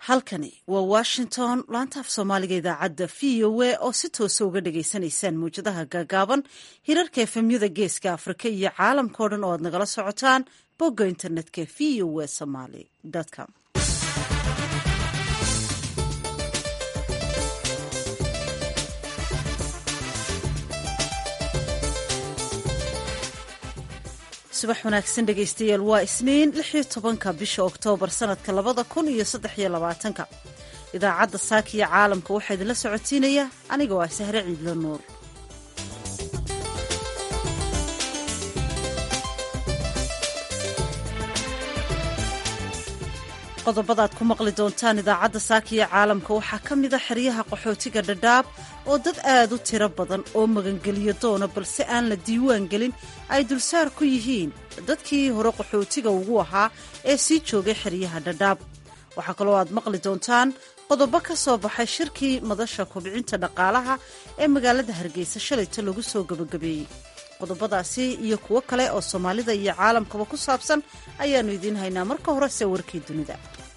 halkani waa washington laanta af soomaaliga idaacadda v o a oo si toosa uga dhagaysanaysaan mawjadaha gaagaaban hirarka efemyada geeska afrika iyo caalamka o dhan oo aad nagala socotaan bogga internetka v o a somaly com subax wanaagsan dhegaystayaal waa isniin lix iyo tobanka bisha oktoobar sanadka labada kun iyo saddex iyo labaatanka idaacadda saakiya caalamka waxaa idinla socotiinaya anigoo ah sahre ciidlo nuur qodobadaad ku maqli doontaan idaacadda saakiya caalamka waxaa ka mid a xeryaha qaxootiga dhadhaab oo dad aad u tiro badan oo magangeliyo doona balse aan la diiwaan gelin ay dulsaar ku yihiin dadkii hore qaxootiga ugu ahaa ee sii joogay xeryaha dhadhaab waxaa kaloo aad maqli doontaan qodobo ka soo baxay shirkii madasha kobcinta dhaqaalaha ee magaalada hargeysa shalayta lagu soo gebagabeeyey qodobadaasi iyo kuwo kale oo soomaalida iyo caalamkaba ku saabsan ayaannu idiin haynaa marka horese warkii dunida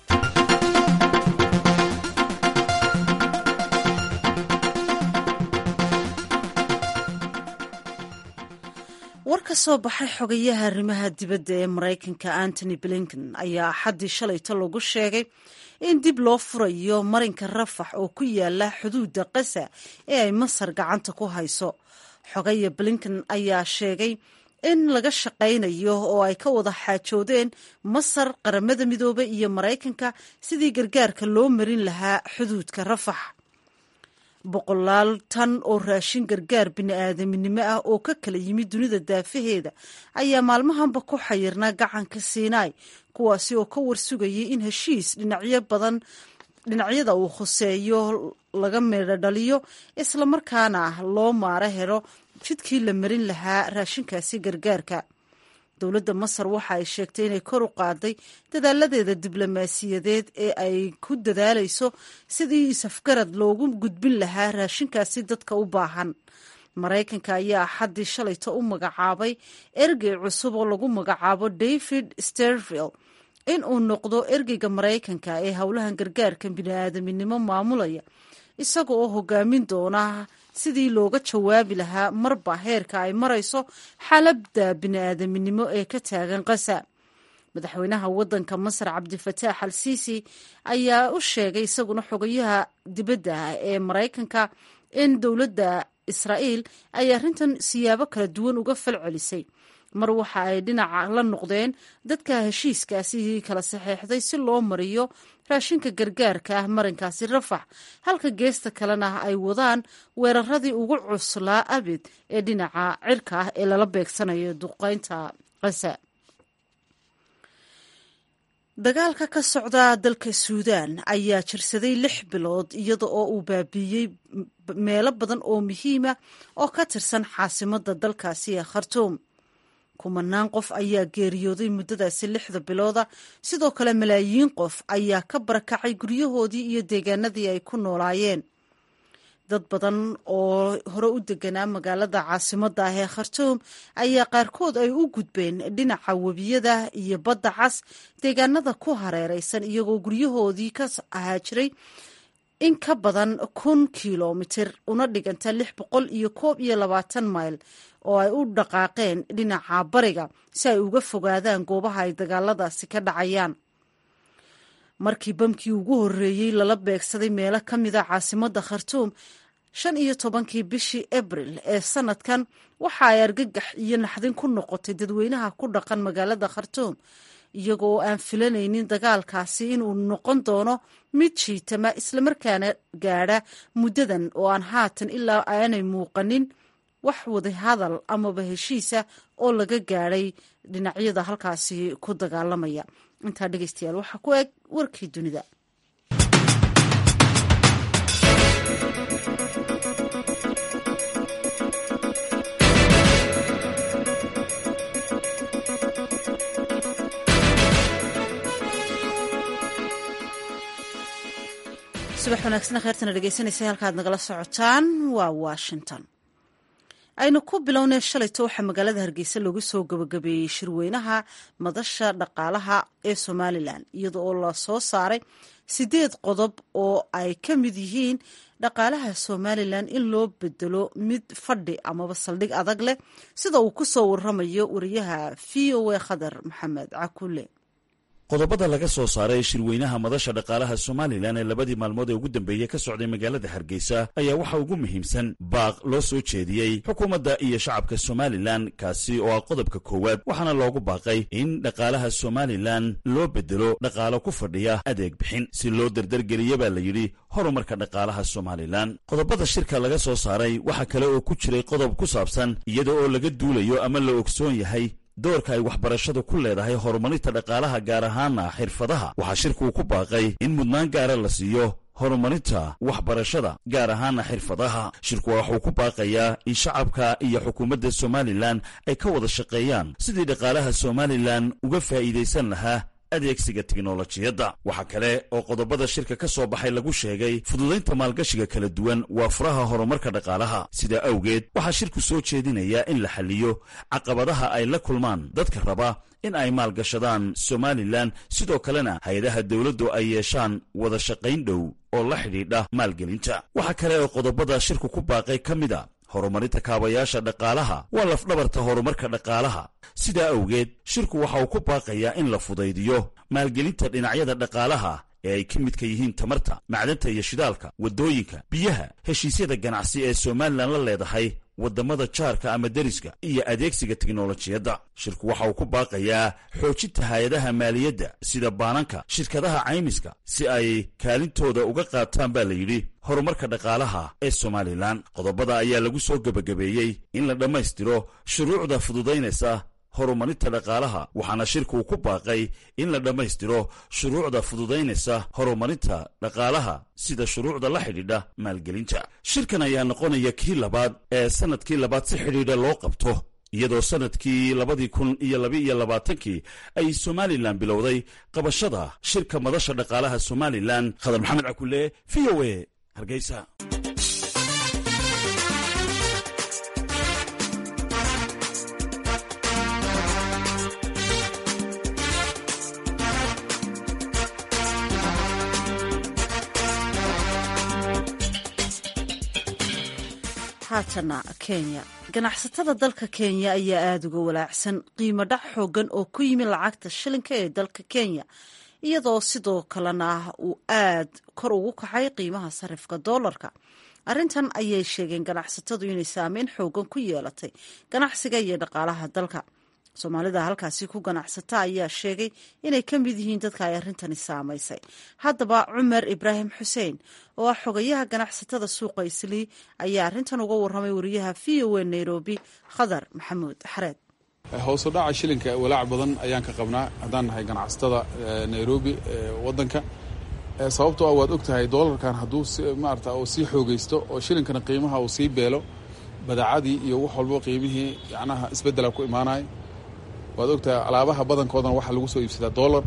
war ka soo baxay xogayaha arrimaha dibadda ee maraykanka antony blinken ayaa axaddii shalayto lagu sheegay in dib loo furayo marinka rafax oo ku yaala xuduudda qasa ee ay masar gacanta ku hayso xogaya blinken ayaa sheegay in laga shaqaynayo oo ay ka wada xaajoodeen masar qaramada midoobey iyo maraykanka sidii gargaarka loo marin lahaa xuduudka rafax boqolaal tan oo raashin gargaar bini-aadaminimo ah oo ka kala yimid dunida daafaheeda ayaa maalmahanba ku xayirnaa gacanka siinaai kuwaasi oo ka warsugayay in heshiis dhinacyo badan dhinacyada uu khuseeyo laga meedho dhaliyo islamarkaana loo maaro helo jidkii la marin lahaa raashinkaasi gargaarka dowladda masar waxa ay sheegtay inay kor u qaaday dadaaladeeda diblomaasiyadeed ee ay ku dadaalayso sidii isafgarad loogu gudbin lahaa raashinkaasi dadka u baahan maraykanka ayaa axaddii shalayto u magacaabay ergey cusub oo lagu magacaabo david sterville in uu noqdo ergeyga maraykanka ee howlahan gargaarka bini-aadaminimo maamulaya isaga oo hogaamin doona sidii looga jawaabi lahaa marba heerka ay marayso xaalada bini-aadaminimo ee ka taagan qasa madaxweynaha wadanka masar cabdifataax al siisi ayaa u sheegay isaguna xogayaha dibadda ee maraykanka in dowladda israa'iil ay arrintan siyaabo kala duwan uga fal celisay mar waxa ay dhinaca la noqdeen dadka heshiiskaasi kala saxeexday si loo mariyo raashinka gargaarka ah marinkaasi rafax halka geesta kalena ay wadaan weeraradii ugu cuslaa abid ee dhinaca cirka ah ee lala beegsanayo duqeynta qasa dagaalka ka socda dalka suudaan ayaa jirsaday lix bilood iyada oo uu baabiiyey meelo badan oo muhiima oo ka tirsan caasimadda dalkaasi ee khartuum kumanaan qof ayaa geeriyooday muddadaasi lixda bilooda sidoo kale malaayiin qof ayaa ka barakacay guryahoodii iyo deegaanadii ay ku noolaayeen dad badan oo hore u deganaa magaalada caasimadda ah ee khartuum ayaa qaarkood ay u gudbeen dhinaca webiyada iyo badda cas deegaanada ku hareeraysan iyagoo guryahoodii ka ahaa jiray in ka badan kun kilomitir una dhiganta lix boqol iyo koob iyo labaatan mayl oo ay u dhaqaaqeen dhinaca bariga si ay uga fogaadaan goobaha ay dagaaladaasi ka dhacayaan markii bamkii ugu horreeyey lala beegsaday meelo ka mida caasimadda khartuum shan iyo tobankii bishii abril ee sanadkan waxa ay argagax iyo naxdin ku noqotay dadweynaha ku dhaqan magaalada khartuum iyagoo aan filanaynin dagaalkaasi inuu noqon doono mid jiitama islamarkaana gaadha muddadan oo aan haatan ilaa aanay muuqanin wax wada hadal amaba heshiisa oo laga gaadhay dhinacyada halkaasi ku dagaalamaya intaa dhegeystayaal waxaa ku eg warkii dunida subax wanaagsana kheertana dhegeysanaysa halkaad nagala socotaan waa washington aynu ku bilownay shalayto waxaa magaalada hargeysa lagu soo gabagabeeyey shirweynaha madasha dhaqaalaha ee somalilan iyada oo la soo saaray sideed qodob oo ay ka mid yihiin dhaqaalaha somalilan in loo bedelo mid fadhi amaba saldhig adag leh sida uu ku soo waramayo wariyaha v o a khadar maxamed cakule qodobada laga soo saaray shirweynaha madasha dhaqaalaha somalilan ee labadii maalmood ee ugu dambeeyey ka socday magaalada hargeysa ayaa waxaa ugu muhiimsan baaq loo soo jeediyey xukuumadda iyo shacabka somalilan kaasi oo ah qodobka koowaad waxaana loogu baaqay in dhaqaalaha somalilan loo bedelo dhaqaalo ku fadhiya adeeg bixin si loo dardargeliya baa la yidhi horumarka dhaqaalaha somalilan qodobada shirka laga soo saaray waxaa kale oo ku jiray qodob ku saabsan iyada oo laga duulayo ama la ogsoon yahay doorka ay waxbarashadu ku leedahay horumarinta dhaqaalaha gaar ahaana xirfadaha waxaa shirkuu ku baaqay in mudnaan gaara la siiyo horumarinta waxbarashada gaar ahaana xirfadaha shirku waxuu ku baaqayaa in shacabka iyo xukuumadda somalilan ay ka wada shaqeeyaan sidii dhaqaalaha somalilan uga faa'iidaysan lahaa adeegsiga tiknolojiyadda waxaa kale oo qodobada shirka ka soo baxay lagu sheegay fududaynta maalgashiga kala duwan waa furaha horumarka dhaqaalaha sidaa awgeed waxaa shirku soo jeedinayaa in la xalliyo caqabadaha ay la kulmaan dadka raba in ay maalgashadaan somalilan sidoo kalena hay-adaha dowladdu ay yeeshaan wada shaqayn dhow oo la xidhiidha maalgelinta waxaa kale oo qodobada shirku ku baaqay ka mid a horumarinta kaabayaasha dhaqaalaha waa lafdhabarta horumarka dhaqaalaha sidaa awgeed shirku waxa uu ku baaqayaa in la fudaydiyo maalgelinta dhinacyada dhaqaalaha ee ay ka midka yihiin tamarta macdanta iyo shidaalka waddooyinka biyaha heshiisyada ganacsi ee somalilan la leedahay waddamada jaarka ama deriska iyo adeegsiga tiknolojiyadda shirku waxa uu ku baaqayaa xoojinta hay-adaha maaliyadda sida baananka shirkadaha caymiska si ay kaalintooda uga qaataan baa la yidhi horumarka dhaqaalaha ee somalilan qodobada ayaa lagu soo gebagabeeyey in la dhammaystiro shuruucda fududaynaysa horumarinta dhaqaalaha waxaana shirkuu ku baaqay in la dhammaystiro shuruucda fududaynaysa horumarinta dhaqaalaha sida shuruucda la xidhiidha maalgelinta shirkan ayaa noqonaya kii labaad ee sanadkii labaad si xidhiidha loo qabto iyadoo sanadkii labadii kun iyo labaiyo labaatankii ay somalilan bilowday qabashada shirka madasha dhaqaalaha somalilan khadar maxamed cakule v o a hargeysa haatana kenya ganacsatada dalka kenya ayaa aada uga walaacsan qiimo dhac xoogan oo ku yimi lacagta shilinka ee dalka kenya iyadoo sidoo kalena uu aad kor ugu kacay qiimaha sarifka doolarka arrintan ayay sheegeen ganacsatadu inay saameyn xoogan ku yeelatay ganacsiga iyo dhaqaalaha dalka soomaalida halkaasi ku ganacsata ayaa sheegay inay ka mid yihiin dadka ay arrintani saamaysay haddaba cumar ibraahim xuseen oo ah xogayaha ganacsatada suuqa islii ayaa arrintan uga warramay wariyaha v o a nairobi khadar maxamuud xareed hoosu dhaca shilinka walaac badan ayaan ka qabnaa haddaan nahay ganacsatada nairobi wadanka sababtoo ah waad og tahay doolarkan hadduu maarata uu sii xoogaysto oo shilinkana qiimaha uu sii beelo badaacadii iyo wax walbo qiimihii yacnaha isbeddela ku imaanaya waad ogtahay alaabaha badankoodana waxaa lagu soo iibsadaa dollar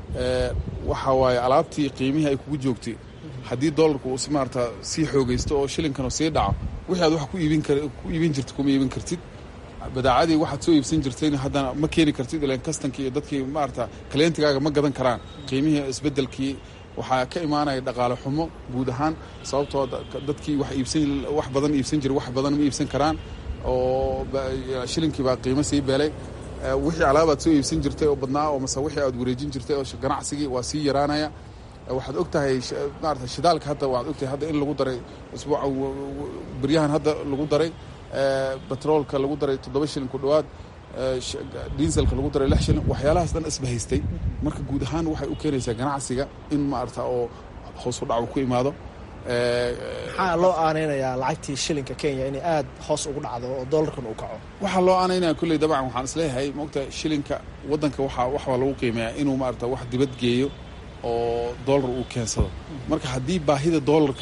waxa waaye alaabtii qiimihii ay kugu joogtay haddii dollarku uu maarata sii xoogaysto oo shilinkanu sii dhaco wixii aad wax ku iibin ku iibin jirta kuma iibin kartid badaacadii waxaad soo iibsan jirtayna haddana ma keeni kartid ilan kastankii iyo dadkii maarata kaleentigaaga ma gadan karaan qiimihii isbeddelkii waxaa ka imaanaya dhaqaale xumo guud ahaan sababtoo dadkii wax iibsan wax badan iibsan jira wax badan ma iibsan karaan oo shilinkii baa qiimo sii beelay wixii alaabaad soo iibsan jirtay oo badnaa oo mase wixii aad wareejin jirtay oo ganacsigii waa sii yaraanaya waxaad og tahay maarata shidaalka hadda waxaad ogtahay hadda in lagu daray usbuuca beryahan hadda lagu daray batroolka lagu daray toddoba shilin ku dhowaad diiselka lagu daray lix shilin waxyaalahaas dhan isbahaystay marka guud ahaan waxay u keenaysaa ganacsiga in maarata oo hoos u dhac ku imaado maxaa loo aaneynayaa lacagtii shilinka kenya inay aad hoos ugu dhacdo oo doolarkan uu kaco waxaa loo aanaynaya kolley dabcan waxaan isleeyahay maogta shilinka waddanka waxaa waxbaa lagu qiimeeyaa inuu maarata wax dibad geeyo oo doolar uu keensado marka haddii baahida doolarka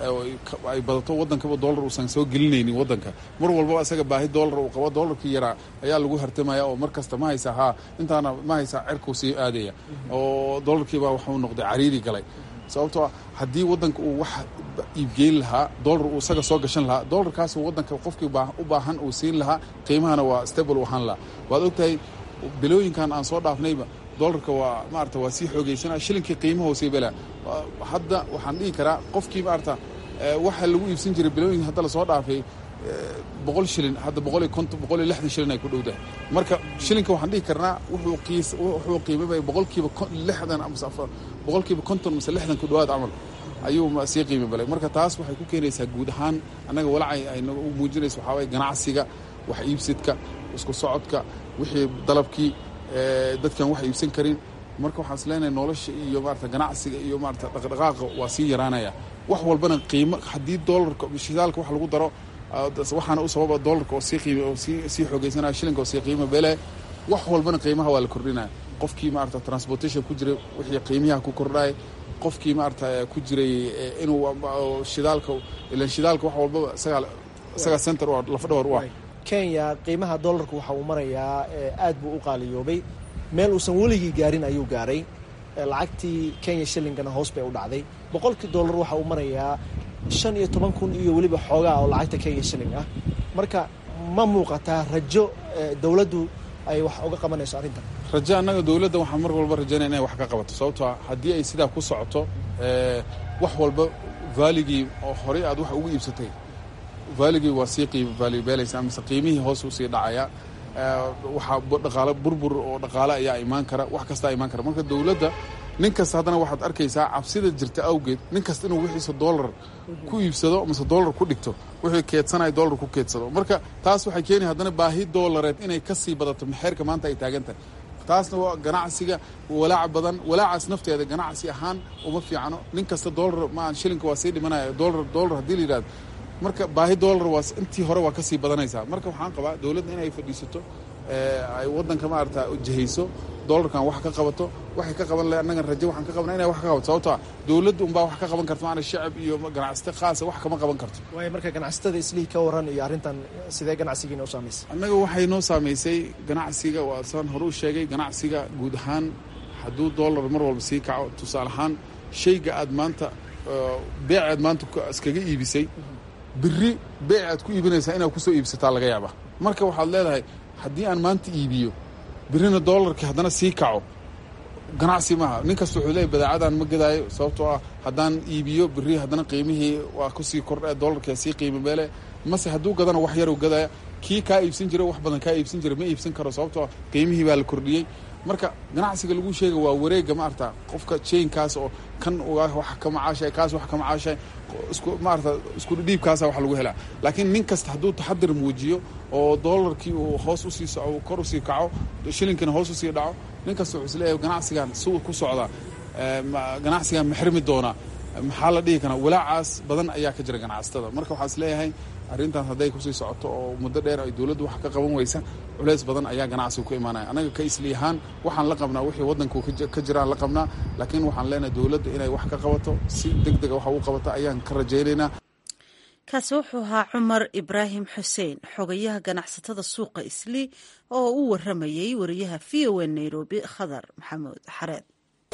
ay badato waddankaba doolar uusan soo gelinaynin waddanka mar walbaba isaga baahi doolar uu qabo doolarkii yaraa ayaa lagu hartamaya oo mar kasta ma haysaa haa intaana ma haysaa cerkuu sii aadaya oo doolarkiibaa waxuu noqday cariiri galay sababtoo haddii waddanka uu wax iibgeyn lahaa dollar uu isaga soo gashan lahaa dollarkaas waddanka qofkii u baahan uu siin lahaa qiimahana waa stable u ahaan lahaa waad ogtahay bilooyinkan aan soo dhaafnayba dollarka waa maarata waa sii xoogeysana shilinkii qiimaha hoosey belaa hadda waxaan dhihi karaa qofkii maarata waxa lagu iibsan jiray bilooyinka hadda lasoo dhaafay boqol shilin hadda boqol iyo konton boqol iyo lixdan shilin ay ku dhowdahay marka shilinka waxaan dhihi karnaa wuxuu qiis wuxuu qiimabay boqolkiiba lixdan amase boqolkiiba konton mase lixdan ku dhowaad camal ayuu sii qiimi balay marka taas waxay ku keenaysaa guud ahaan annaga walacay ay nagu muujinaysa waxaa waye ganacsiga wax iibsidka isku socodka wixii dalabkii dadkan wax iibsan karin marka waxaan is leenahay nolosha iyo maarata ganacsiga iyo maarata dhaqdhaqaaqa waa sii yaraanaya wax walbana qiimo haddii doolarka shidaalka wax lagu daro waxaana u sababa doolarka oo sii qiim oo sii sii xoogeysanaya shilinka oo sii qiimo bele wax walbana qiimaha waa la kordhinaya qofkii maarata transportation ku jiray wixii qiimiyaha ku kordhaya qofkii maarata ku jiray inuu shidaalka ilan shidaalka wax walbaba isagaa isagaa center u lafadhawar u ah kenya qiimaha doolarka waxa uu marayaa aad buu u qaaliyoobay meel uusan weligii gaarin ayuu gaaray lacagtii kenya shillingana hoos bay u dhacday boqolkii dollar waxa uu marayaa shan iyo toban kun iyo weliba xoogaa oo lacagta kenya shilling ah marka ma muuqataa rajo dowladdu ay wax uga qabanayso arrintan rajo annaga dowladda waxaan mar walba rajaynaya inay wax ka qabato sababtoo haddii ay sidaa ku socoto wax walba vaaligii oo horey aad wax ugu iibsatay vaaligii waa sii qiimo vaalibeelaysa mise qiimihii hoos uu sii dhacaya waxaa dhaqaalo burbur oo dhaqaale ayaa imaan kara wax kastaa imaan kara marka dowladda nin kasta haddana waxaad arkaysaa cabsida jirta awgeed nin kasta inuu wixiisa dollar ku iibsado mise dollar ku dhigto wixii keedsanaya dollar ku keedsado marka taas waxay keeni haddana baahi dollareed inay ka sii badato maxeerka maanta ay taagan tahay taasna waa ganacsiga walaac badan walaacaas nafteeda ganacsi ahaan uma fiicano nin kasta dollar maan shilinka waa sii dhimanaya dollar dollar haddii la yidhahdo marka baahi dollar waa intii hore waa ka sii badanaysaa marka waxaan qabaa dowladda inay fadhiisato ay waddanka maarata jihayso dollarkan wax ka qabato waxay ka qaban lahay annagan rajo waxaan ka qabna inay wax ka qabato sababtoa dowladda unbaa wax ka qaban karto maana shacab iyo ganacsata khaasa wax kama qaban karto waayo marka ganacsatada islihii ka waran iyo arrintan sidee ganacsigiina u saamaysay annaga waxay noo saamaysay ganacsiga waa saan hore u sheegay ganacsiga guud ahaan hadduu dollar mar walba sii kaco tusaale ahaan shayga aad maanta beecaad maanta iskaga iibisay biri beec aad ku iibinaysaa inaad kusoo iibsataa laga yaaba marka waxaad leedahay haddii aan maanta iibiyo birina dollarkii haddana sii kaco ganacsi maaha nin kasta wuxuu leeyahy badeecadaan ma gadaayo sababtoo ah haddaan iibiyo biri haddana qiimihii waa kusii kordha dollarkia sii qiimo meele mase hadduu gadana wax yarow gadaya kii kaa iibsan jira wax badan kaa iibsan jira ma iibsan karo sababtoo qiimihii baa la kordhiyey marka ganacsiga lagu sheega waa wareega maarata qofka jainkaas oo kan wax ka macaashay kaas wax ka macaashay isku maarata isku dhiibkaasa wax lagu helaa laakiin nin kasta hadduu taxadir muujiyo oo dollarkii uu hoos usii soco kor usii kaco shilinkina hoos usii dhaco nin kasta wuxuu isleeyahay ganacsigan siuu ku socdaa ganacsigan ma xirmi doonaa maxaa la dhihi karaa walaacaas badan ayaa ka jira ganacsatada marka waxaa is leeyahay arrintaas hadday kusii socoto oo muddo dheer ay dowladdu wax ka qaban weysa culeys badan ayaa ganacsiga ku imaanaya annaga ka isli ahaan waxaan la qabnaa wixii waddanku ka jiraan la qabnaa laakiin waxaan leenahay dowladda inay wax ka qabato si deg dega wax ugu qabato ayaan ka rajaynaynaa kaasi wuxuu ahaa cumar ibraahim xuseen xogayaha ganacsatada suuqa isli oo u waramayey wariyaha v o n nairobi khadar maxamuud xareed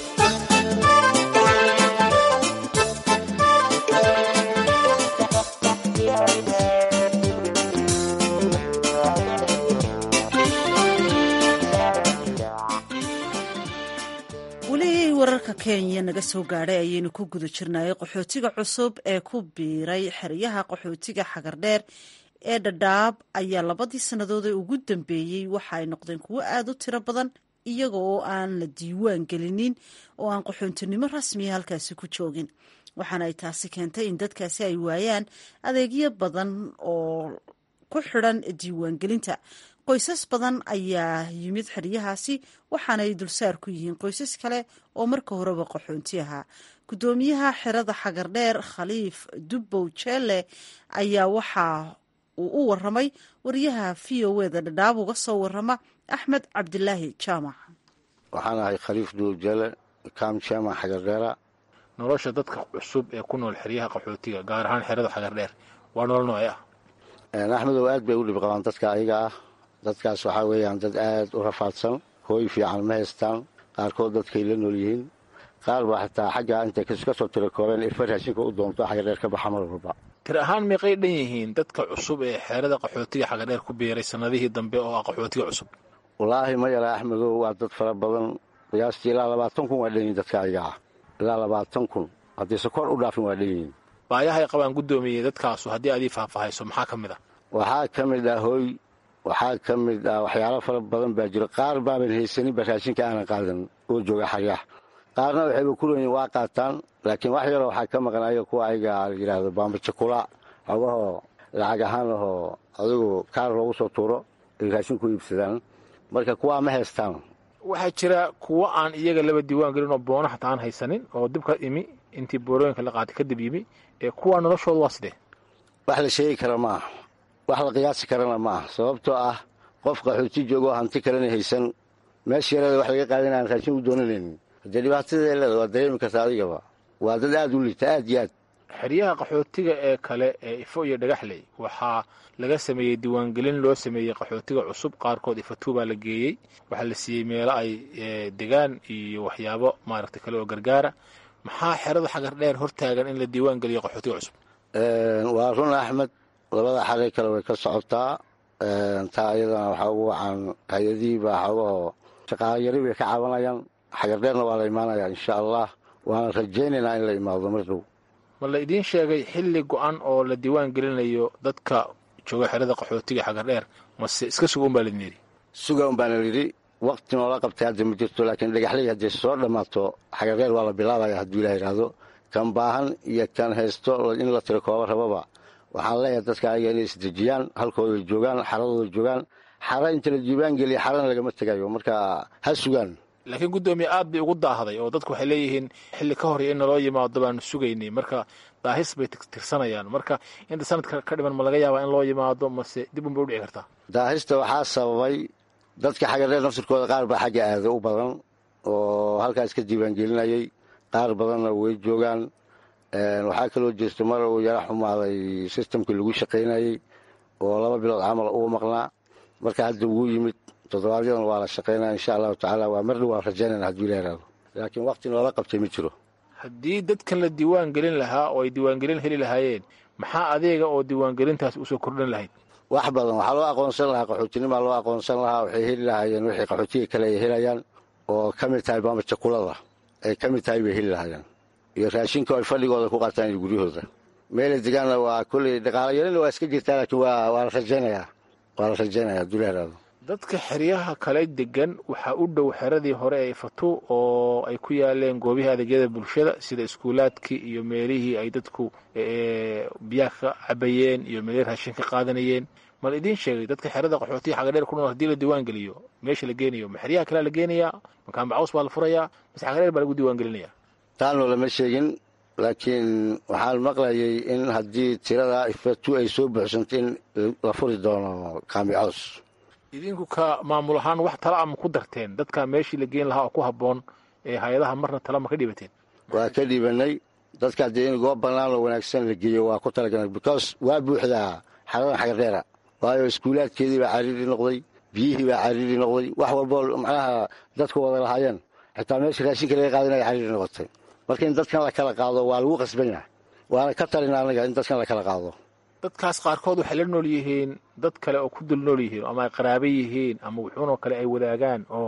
weli wararka kenya naga soo gaadhay ayaynu ku guda jirnay qaxootiga cusub ee ku biiray xeryaha qaxootiga xagardheer ee dhadhaab ayaa labadii sannadood ee ugu dambeeyey waxa ay noqdeen kuwo aada u tiro badan iyaga oo aan la diiwaan gelinin oo aan qaxoontinimo rasmiya halkaasi ku joogin waxaana ay taasi keentay in dadkaasi ay waayaan adeegyo badan oo ku xidhan diiwaangelinta qoysas badan ayaa yimid xeryahaasi waxaana ay dulsaar ku yihiin qoysas kale oo marka horeba qaxoonti ahaa guddoomiyaha xerada xagardheer khaliif dubbow jeele ayaa waxa uu u waramay wariyaha v o eda dhadhaab uga soo warama axmed cabdilaahi jaamac waxaan ahay khaliif dubbow jeele kam jaamac xagardheera nolosha dadka cusub ee ku nool xeryaha qaxootiga gaar ahaan xerada xagardheer waa nolol noocee ah axmedow aad bay u dhib qabaan dadka ayaga ah dadkaas waxaa weeyaan dad aad u rafaadsan hooy fiican ma haystaan qaarkood dadkay la nool yihiin qaar baa xataa xagga intay ka soo tirakoobeen ifa raashinka u doonto xagadheer ka baxa mar walba tir ahaan meeqay dhan yihiin dadka cusub ee xeerada qaxootiga xagadheer ku biiray sannadihii dambe oo ah qaxootiga cusub wallaahi ma yara axmedow waa dad fara badan qiyaastii ilaa labaatan kun waa dhanyihin dadka ayaga ah ilaa labaatan kun haddayse kor u dhaafin waa dhanyihiin baayahay qabaan guddoomiyey dadkaasu haddii aad ii faahfaahayso maxaa ka mid ah waxaa ka mid ah hooy waxaa ka mid ah waxyaalo fara badan baa jiro qaar baaban haysaninba raashinka aanan qaadan oo jooga xaryaha qaarna waxayba ku leeyihin waa qaataan laakiin wax yaroo waxaa ka maqan ayaga kuwa ayaga la yidhaahdo baambajakula xogahoo lacag ahaan ahoo adigu kaar loogu soo tuuro ay raashin ku iibsadaan marka kuwaa ma haystaan waxaa jira kuwo aan iyaga laba diiwaan gelin oo boono xataa aan haysanin oo dibka imi intii boorooyinka la qaatay kadib yimi ee kuwaa noloshooda waa sidee wax la sheegi kara ma aha wax la qiyaasi karana ma aha sababtoo ah qof qaxooti joogoo hanti kalena haysan meesha yareeda wax laga qaadan aan raashin u doonanaynin haddee dhibaatadee leeda waa dareemi karta adigaba waa dad aad u liita aad iyo aad xeryaha qaxootiga ee kale ee ifo iyo dhagaxley waxaa laga sameeyey diiwaangelin loo sameeyey qaxootiga cusub qaarkood ifatuu baa la geeyey waxaa la siiyey meelo ay degaan iyo waxyaabo maaragtay kale oo gargaara maxaa xerada xagar dheer hortaagan in la diiwaan geliyo qaxootiga cusub waa run axmed labada xaray kale way ka socotaa taa iyadana waxaa ugu wacan hay-adihii baa xogahoo shaqaalayari bay ka cabanayaan xagar dheerna waa la imaanayaa insha allah waana rajaynaynaa in la imaado mar dhow ma la idiin sheegay xilli go-an oo la diiwaan gelinayo dadka jooga xerada qaxootiga xagar dheer mase iska sugan baa laidin yidhi sugan baana yidhi wakti noola qabtay hadda ma jirto laakiin dhagaxley hadday soo dhammaato xagar dheer waa la bilaabaya hadduu ilah yidhaahdo kan baahan iyo kan haysto in la tiro kooba rababa waxaan leeyahay dadka ayaga inay isdejiyaan halkooday joogaan xaradooda joogaan xara inta la diiwaan geliya xarana lagama tegayo marka ha sugaan laakiin guddoomiye aad bay ugu daahday oo dadku waxay leeyihiin xilli ka horya in naloo yimaado baanu sugaynay marka daahis bay tirsanayaan marka inta sanadka ka dhiman ma laga yaabaa in loo yimaado mase dib unbay udhici kartaa daahista waxaa sababay dadka xagadheer naftirkooda qaar baa xagga aada u badan oo halkaas ka diiwaangelinayay qaar badanna way joogaan waxaa kaloo jirta mar uu yara xumaaday sistamkii lagu shaqaynayey oo laba bilood camal uu maqnaa marka hadda wuu yimid toddobaadyadana waa la shaqaynaya insha allahu tacaala waa mar dhow waan rajaynayna hadduu ila yaraado laakiin wakti noola qabtay ma jiro haddii dadkan la diiwaan gelin lahaa oo ay diiwaangelin heli lahaayeen maxaa adeega oo diiwaangelintaas usoo kordhin lahayd wax badan waxaa loo aqoonsan lahaa qaxootinimaa loo aqoonsan lahaa waxay heli lahaayeen wixii qaxootiga kale ay helayaan oo ka mid tahay baamajakulada ay ka mid tahay bay heli lahaayeen iyo raashinka ay fadhigooda ku qaataan iyo guryahooda meelay degaanna waa kolley dhaqaala yarina waa iska jirtaa laakiin waa waa la rajaynayaa waa la rajaynaya hadduu la yaraado dadka xeryaha kale degan waxaa u dhow xeradii hore ee ifatu oo ay ku yaaleen goobihii adeegyada bulshada sida iskuulaadkii iyo meelihii ay dadku biyaha ka cabayeen iyo meelihii raashin ka qaadanayeen ma la idiin sheegay dadka xerada qaxootiga xagadheer ku nool hadii la diiwaan geliyo meesha la geenayo ma xeryaha kalea la geenayaa makaan bacaws baa la furayaa mase xagadheer baa lagu diiwaan gelinaya taanoo lama sheegin laakiin waxaan maqlayay in haddii tirada ifatu ay soo buuxsanto in la furi doono kaamicoos idinku ka maamul ahaan wax tala ama ku darteen dadka meeshii la geen lahaa oo ku habboon ee hay-adaha marna tala ma ka dhibateen waa ka dhibanay dadka haddii in goob bannaan oo wanaagsan la geeyo waa ku talagalnay because waa buuxdaa xaradan xagadheera waayo iskuulaadkeedii baa cariiri noqday biyihii baa cariiri noqday wax walboo macnaha dadku wada lahaayeen xitaa meesha raashinka laga qaadanaya cariiri noqotay marka in dadkan la kala qaado waa lagu qasban yahay waana ka talin anaga in dadkan la kala qaado dadkaas qaarkood waxay la nool yihiin dad kale oo ku dul nool yihiin ama ay qaraaba yihiin ama wuxuunoo kale ay wadaagaan oo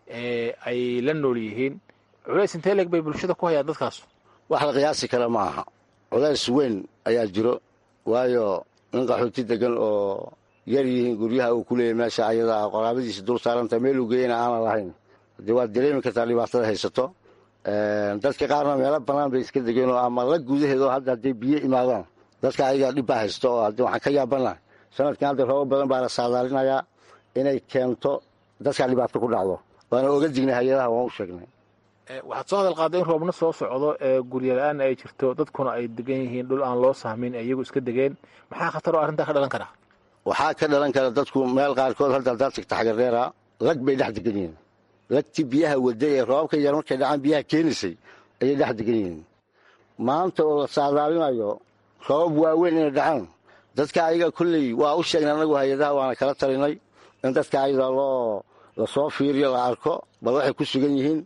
ay la nool yihiin culays intee leeg bay bulshada ku hayaan dadkaas wax la qiyaasi kara ma aha culays weyn ayaa jiro waayo nin qaxooti degan oo yar yihiin guryaha uu ku leeyahy meesha ayadaa qoraabadiisa dul saaranta meeluu geeyana aanan lahayn haddii waad dareemi kartaa dhibaatada haysato dadka qaarna meelo bannaan bay iska degeen oo ama la gudaheed oo hadda hadday biyo imaadaan dadka ayagaa dhib baa haysto oo haddii waxaan ka yaabana sanadkan hadda roobo badan baa la saadaalinayaa inay keento dadkaa dhibaato ku dhacdo waana oga dignay hay-adaha waan u sheegnay waxaad soo hadal qaadday in roobna soo socdo ee gurya-la-aan ay jirto dadkuna ay degan yihiin dhul aan loo sahmin ee iyagu iska degeen maxaa khatar oo arrintaa ka dhalan karaa waxaa ka dhalan kara dadku meel qaarkood hadda haddaad tagta xagardheera lag bay dhex degan yihiin lagtii biyaha wada ee roobabka yar markay dhacaan biyaha keenaysay ayay dhex degan yihiin maanta oo la saadaalinayo roobab waaweyn inay dhacaan dadka ayaga kolley waa u sheegnay anagu hay-adaha waana kala talinay in dadka ayaga loo lasoo fiiriyo la arko bal waxay ku sugan yihiin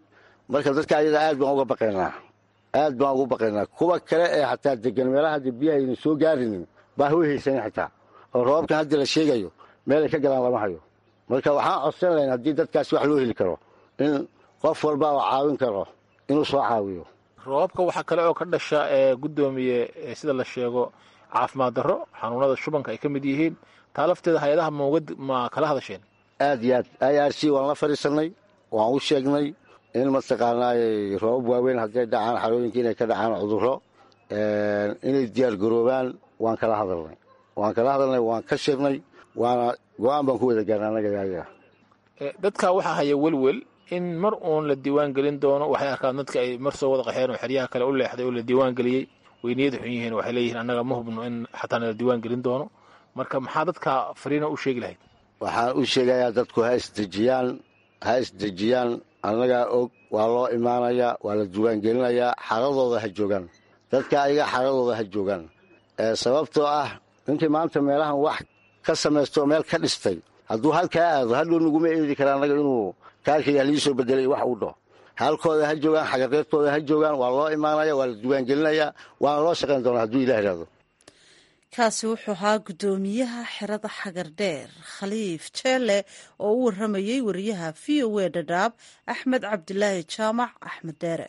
marka dadka ayada aad baan uga baqaynaa aad baan ugu baqaynaa kuwa kale ee xataa degan meelaha hadda biyaha ayna soo gaarinin baa way haysanin xitaa oo roobabkan haddii la sheegayo meelay ka galaan lama hayo marka waxaan codsan lahayn haddii dadkaasi wax loo heli karo in qof walba oo caawin karo inuu soo caawiyo roobabka waxaa kale oo ka dhasha ee guddoomiye sida la sheego caafimaad darro xanuunada shubanka ay ka mid yihiin taa lafteeda hay-adaha mawgad ma kala hadasheen aad iyo aad i r c waan la fadhiisannay waan u sheegnay in mataqaanaay roobab waaweyn hadday dhacaan xarooyinka inay ka dhacaan cudurro inay diyaar garoobaan waan kala hadalnay waan kala hadalnay waan ka shirnay waana go-aan baan ku wada gaarnay annaga ayaga dadka waxaa haya welwel in mar uun la diiwaan gelin doono waxay arkaan dadka ay mar soo wada qaxeen oo xeryaha kale u leexday oo la diiwaan geliyey weyniyada xun yihiin waxay leeyihiin annaga ma hubno in xataana la diiwaan gelin doono marka maxaa dadka fariina u sheegi lahayd waxaan u sheegayaa dadku ha isdejiyaan ha isdejiyaan annagaa og waa loo imaanayaa waa la diiwaangelinayaa xaradooda ha joogaan dadka ayaga xaradooda ha joogaan sababtoo ah ninkii maanta meelahan wax ka samaystaoo meel ka dhistay hadduu halkaa aado hadhow naguma eedi kara annaga inuu kaarkayga halii soo bedelay wax uu dhaho halkooda ha joogaan xagareertooda ha joogaan waa loo imaanaya waa la diiwaangelinayaa waana loo shaqayn doonaa hadduu ilah ihahdo kaasi wuxuu ahaa guddoomiyaha xerada xagardheer khaliif jeelle oo u waramayey wariyaha v o e dhadhaab axmed cabdilaahi jaamac axmed dheere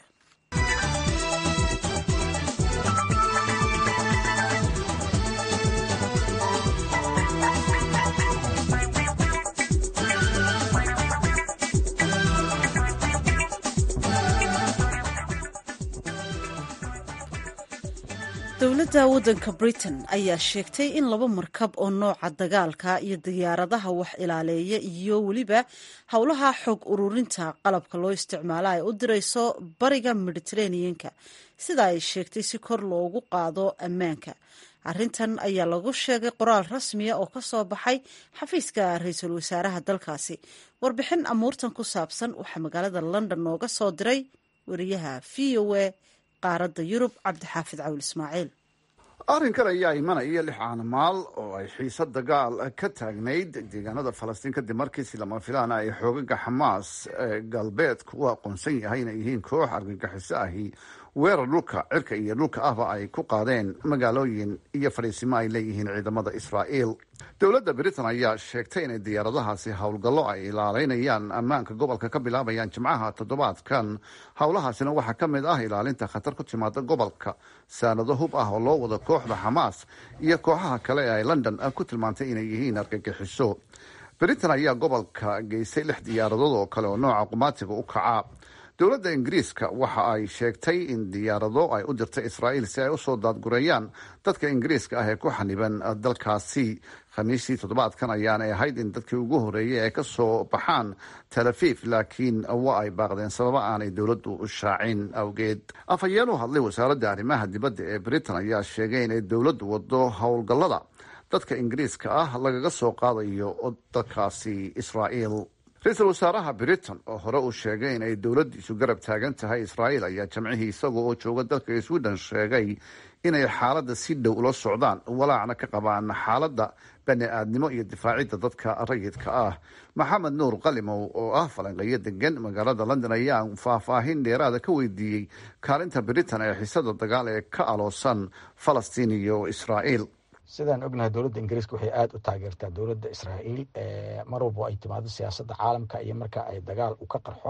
dowladda waddanka britain ayaa sheegtay in laba markab oo nooca dagaalka iyo diyaaradaha wax ilaaleeya iyo weliba howlaha xog ururinta qalabka loo isticmaalo ay u dirayso bariga mediteraneanka sida ay sheegtay si kor loogu qaado ammaanka arrintan ayaa lagu sheegay qoraal rasmiya oo ka soo baxay xafiiska ra-iisul wasaaraha dalkaasi warbixin amuurtan ku saabsan waxaa magaalada london nooga soo diray wariyaha v o e qaaradda yurub cabdixaafid cawil ismaaciil arrinkan ayaa imanaya lix caanamaal oo ay xiise dagaal ka taagnayd deegaanada falastiin kadib markiisi lama filaana ay xoogaga xamaas galbeedku u aqoonsan yahay inay yihiin koox argagixiso ahi weerar dhulka cirka iyo dhulka ahba ay ku qaadeen magaalooyin iyo fadhiisimo ay leeyihiin ciidamada israa'iil dowladda britain ayaa sheegtay inay diyaaradahaasi howlgallo ay ilaaleynayaan ammaanka gobolka ka bilaabayaan jimcaha toddobaadkan howlahaasina waxaa ka mid ah ilaalinta khatar ku timaada gobolka saanado hub ah oo loo wado kooxda xamaas iyo kooxaha kale ee ay london ku tilmaantay inay yihiin argagixiso britain ayaa gobolka geysay lix diyaaradood oo kale oo nooca qumaatiga u kaca dowladda ingiriiska waxa ay sheegtay in diyaarado ay u dirtay israa'iil si ay usoo daadgureeyaan dadka ingiriiska ah ee ku xaniban dalkaasi khamiistii toddobaadkan ayaanay ahayd in dadkii ugu horeeyay ay ka soo baxaan tel aviv laakiin waa ay baaqdeen sababa aanay dowladdu shaacin awgeed afhayeen u hadlay wasaaradda arrimaha dibadda ee britain ayaa sheegay inay dowladdu wado howlgallada dadka ingiriiska ah lagaga soo qaadayo dalkaasi israa'iil ra-iisul wasaaraha britain oo hore uu sheegay inay dowladdiisu garab taagan tahay israa'iil ayaa jamcihii isaga oo jooga dalka sweden sheegay inay xaaladda si dhow ula socdaan walaacna ka qabaan xaaladda bani aadnimo iyo difaacidda dadka rayidka ah maxamed nuur qalimow oo ah falanqeeyo degan magaalada london ayaa faahfaahin dheeraada ka weydiiyey kaalinta britain ee xisada dagaal ee ka aloosan falastiin iyo israa'iil sidaan ognahay dowladda ingiriiska waxay aada u taageertaa dowladda israa'iil mar walba ay timaado siyaasadda caalamka iyo marka ay dagaal u ka qarxo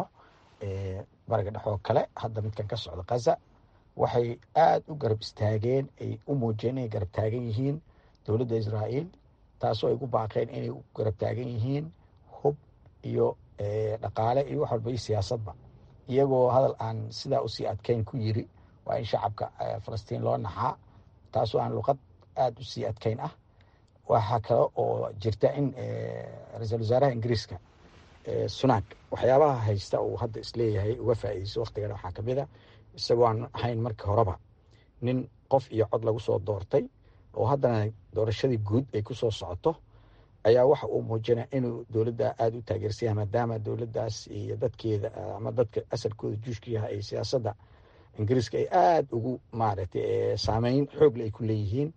bariga dhexoo kale hadda midkan ka socda khaza waxay aada u garab istaageen ay u muujiyeen inay garab taagan yihiin dowladda israa'iil taasoo ay ku baaqeen inay u garab taagan yihiin hub iyo dhaqaale iyo wax walba iyo siyaasadba iyagoo hadal aan sidaa usii adkeyn ku yiri waa in shacabka falastiin loo naxaa taasoo aan luqad aada u sii adkeyn ah waxaa kale oo jirta in ra-iisul wasaaraha ingiriiska sunak waxyaabaha haysta uu hadda isleeyahay uga faa'iideyso waktigan waxaa kamid a isagoo aan ahayn markii horeba nin qof iyo cod lagu soo doortay oo haddana doorashadii guud ay kusoo socoto ayaa waxa uu muujinaya inuu dowladda aada u taageersanya maadaama dowladdaas iyo dadkeeda ama dadka asalkooda juushka yaha ay siyaasadda ingiriiska ay aada ugu maaragtay saameyn xoogle ay ku leeyihiin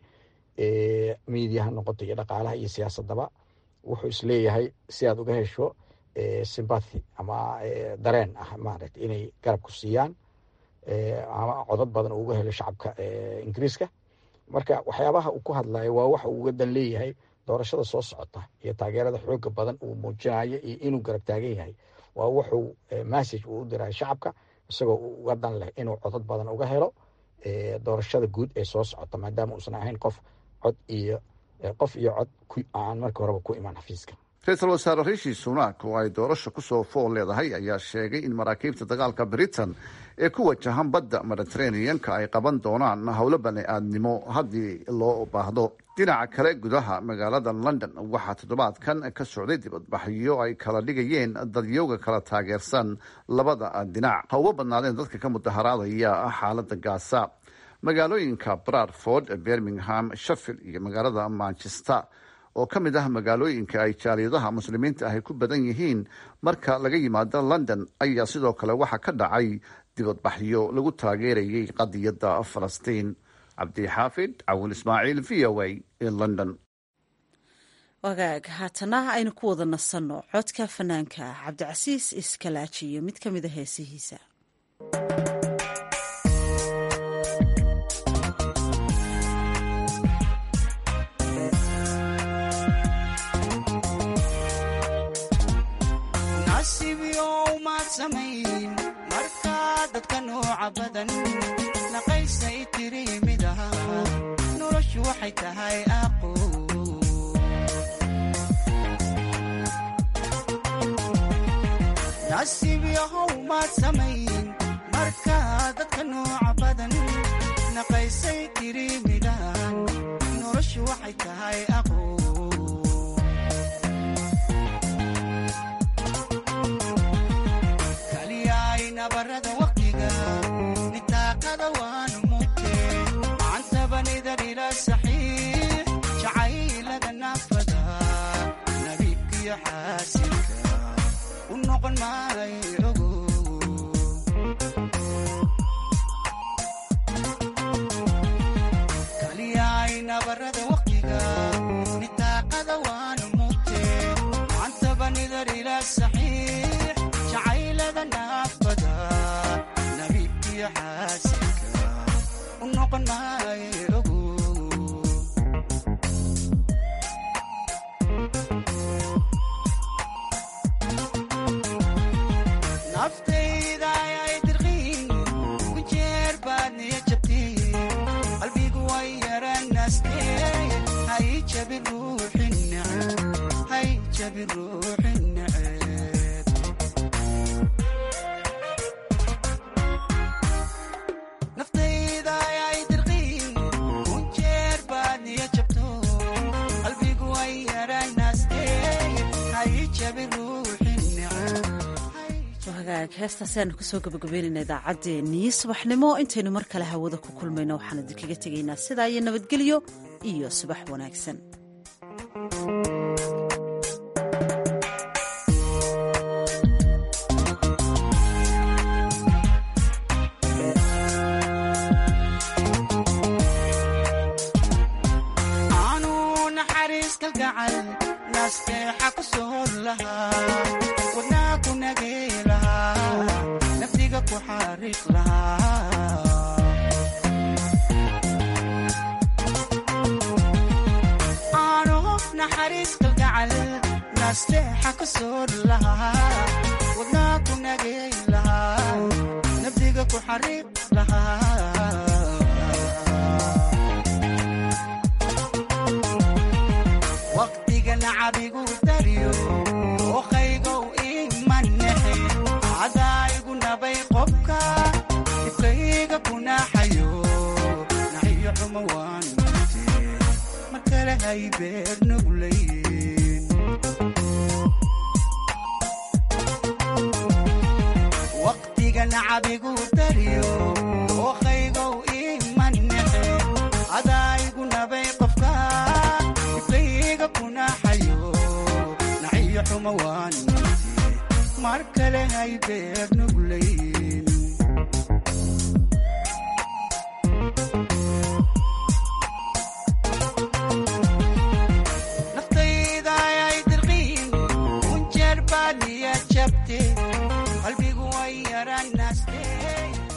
miidiya ha noqoto iyo dhaqaalaha iyo siyaasadaba wuxuu isleeyahay si aad uga hesho sympathy ama dareen ah maaragta inay garab ku siiyaan ama codad badan uga helo shacabka ingiriiska marka waxyaabaha uu ku hadlayo waa waxa uu uga dan leeyahay doorashada soo socota iyo taageerada xooga badan uu muujinayo iyo inuu garab taagan yahay waa wuxuu message uu u dirayo shacabka isagoo uga dan leh inuu codad badan uga helo doorashada guud ee soo socota maadaama uusan ahayn qof cod iyo qof iyo cod aan markii horeba ku imaan xafiiska ra-iisul wasaare rishi sunak oo ay doorasha kusoo fool leedahay ayaa sheegay in maraakiibta dagaalka britain ee ku wajahan badda mediteraneanka ay qaban doonaan howlo bani-aadnimo haddii loo baahdo dhinaca kale gudaha magaalada london waxaa toddobaadkan ka socday dibadbaxyo ay kala dhigayeen dadyowga kala taageersan labada dhinac ha uga badnaadeen dadka ka mudaharaadaya xaalada gaasa magaalooyinka bradford birmingham sheffield iyo magaalada manchester oo ka mid ah magaalooyinka ay jaaliyadaha muslimiinta ahy ku badan yihiin marka laga yimaado london ayaa sidoo kale waxaa ka dhacay dibadbaxyo lagu taageerayay qadiyadda falastiin cabdixaafid cawil ismaaciil v o a ee london wagaag haatana aynu ku wada nasanno codka fanaanka cabdicasiis iskalaajiyo mid ka mida heesihiisa markaa dadka nooca badan naqaysay tiri mid aha noloshu waxay tahay aqo nasiib yahow maad samayn markaa dadka nooca badan naqaysay tiri midahan noloshu waxay tahay aqo nabarada waqtiga nitaaqada waanu mugte macantabanidar ila saxiix jacaylada naafada nabiibkiyo xaasilka u noqon maayo ogo kaliyaay nabarada waqtiga nitaaqada waanu mugte macantabanidar ila saxiix jacaylada naafada nabiibkiyo xaasilka u noqon maayo ogo naftayda ayay dirqiin ku jeer baad niya jabteen qalbigu way yaranaastee hay jabin ruuxin neceb hay jabin ruuxin neceb naftayda ayay dirqiin ku jeer baad niya jabto qalbigu way yaranaastee hay jabin ruuxin neceb hagaag heestaasi aanu kusoo gabagabeynayna idaacaddeenii subaxnimo intaynu mar kale hawada ku kulmayno waxaan idinkaga tegaynaa sidaa iyo nabadgelyo iyo subax wanaagsan aanu naxariis kalgacal naasteexa ku soor lahaa wadnaa ku nagey lahaa naftiga ku xariiq lahaa aanu naxariis kalgacal naasteexa ku soor lahaa wadnaa ku nagey lahaa naftiga ku xariiq lahaa waqtigan cabigu daryo oqaygow imanexe cadaayigu nabay qobka dibkayga kunaxayo naxiyo xumo waan mute mar kale hay beer nuglayn waqtigan cabigu daryo oqaygow imanexe cadaayigu nabay qofka dibkayga kunaxayo naxiyo xumo waan mute mar kale hay beer nuglayn